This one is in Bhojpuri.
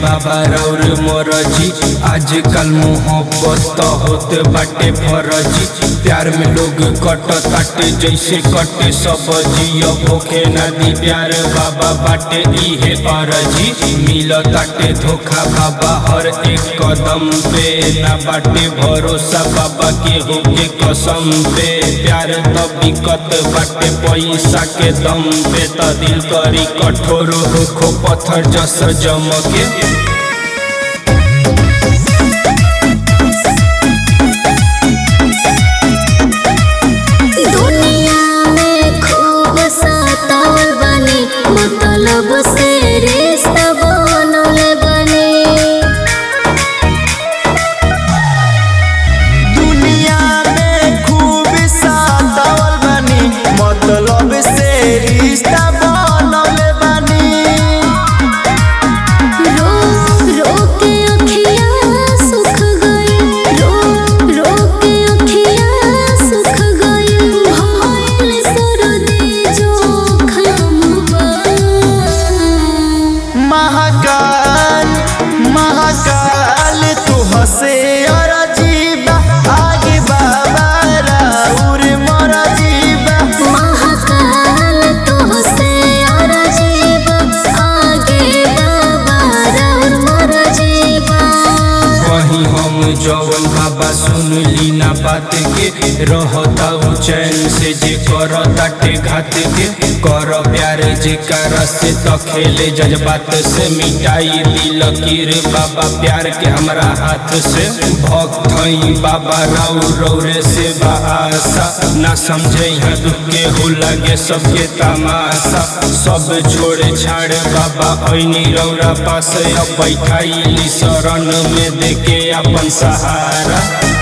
बाबा रौर मोरजी आजकल मोहब्बत तो होत बाटे फरजी प्यार में लोग कट ताटे जैसे कटे सब जियो भूखे नदी प्यार बाबा बाटे इहे फरजी मिल ताटे धोखा बाबा हर एक कदम पे ना बाटे भरोसा बाबा केहू के कसम पे प्यार तो बिकत बाटे पैसा के दम पे त दिल करी कठोर होखो पत्थर जस जमके दुनिया में खूब सतावल बनी मतलब से रिश्ता बनल बनी दुनिया में खूब सातावल बनी मतलब से रिश्ता बनल बनी रो रो के अखियाँ सुख गई रो रो के अखियाँ सुख गई भइल सरदी जोखम महाकाल महाकाल तू हसे और अजीबा आगे बाबा राउर मोर जीबा महाकाल तुहसे और अजीब आगे बाबा रौर मोर जीवा वही हम जवन बाबा सुन ली ना बात के रहता उ चैन से जे कर ताटे घात के कर प्यार जे कर से तो खेले जज्बात से मिटाई दी लकीर बाबा प्यार के हमरा हाथ से भक्त हई बाबा राउ रौरे से बासा ना समझे यहाँ दुख के हो लगे सबके तमाशा सब छोड़े छाड़े बाबा ऐनी रौरा पास अब बैठाई शरण में देके अपन सहारा